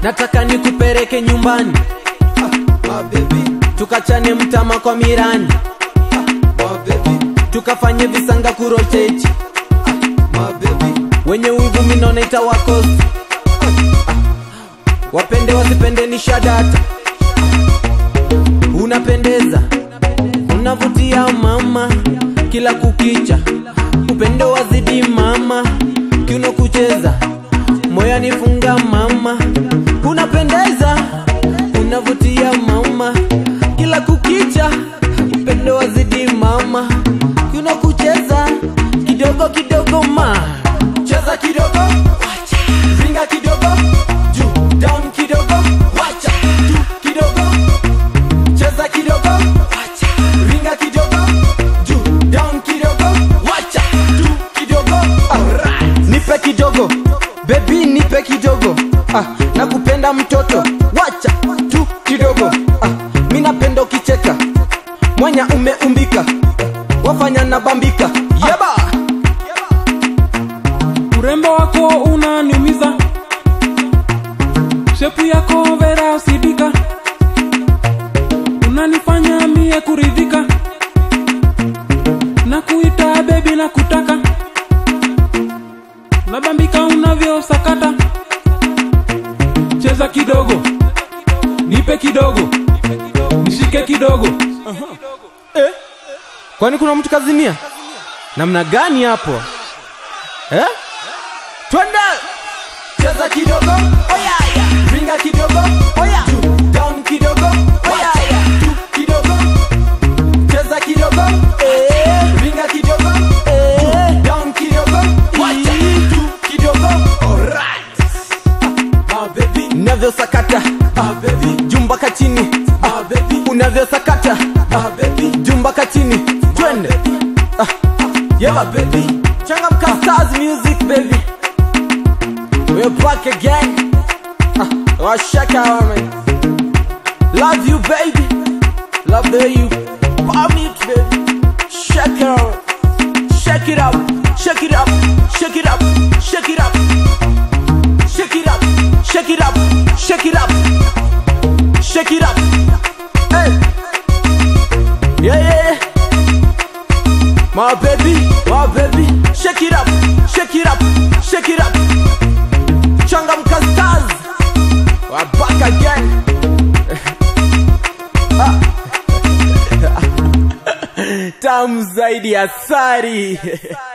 nataka nikupeleke nyumbani My baby, tukachane mtama kwa mirani my baby, tukafanye visanga kurocheti my baby. wenye wivu minona itawakosi wapende wasipende ni shadata unapendeza unavutia mama kila kukicha upendo wazidi mama kiuno kucheza moyani funga mama unapendeza unavutia mama kila kukicha upendo wazidi mama kiuno kucheza kidogo kidogo ma cheza kidogo wacha ringa kidogo juu down kidogo wacha juu kidogo cheza kidogo wacha ringa kidogo juu down kidogo wacha juu kidogo alright nipe kidogo bebi nipe kidogo ah, nakupenda mtoto wacha tu kidogo ah, mi napenda ukicheka mwanya umeumbika wafanya nabambika yeba urembo wako unaniumiza shepu yako vera usidika unanifanya mie kuridhika na kuita bebi na kutaka nabambika unavyosakata cheza kidogo nipe kidogo nishike kidogo kwani kuna mtu kazimia namna gani hapo eh? twende cheza kidogo oyaya ringa kidogo oya Juu, down kidogo oyaya Juu, kidogo cheza kidogo eh. ringa kidogo eh. Juu, down kidogo wacha Juu, kidogo alright ah, baby navyosakata ah, baby jumbaka chini ah, baby unavyosakata ah, baby jumbaka chini twende ah, yeah baby changamka stars music baby we're back again ah, oh, shake out man love you baby love the you bomb it baby shake it out shake it up shake it up shake it up shake it up shake it up shake it up shake it up shake it up hey yeah yeah yeah my baby, my baby, shake it up, shake it up, shake it up. Changamka stars, we're back again. Ah. Tamu zaidi ya asali.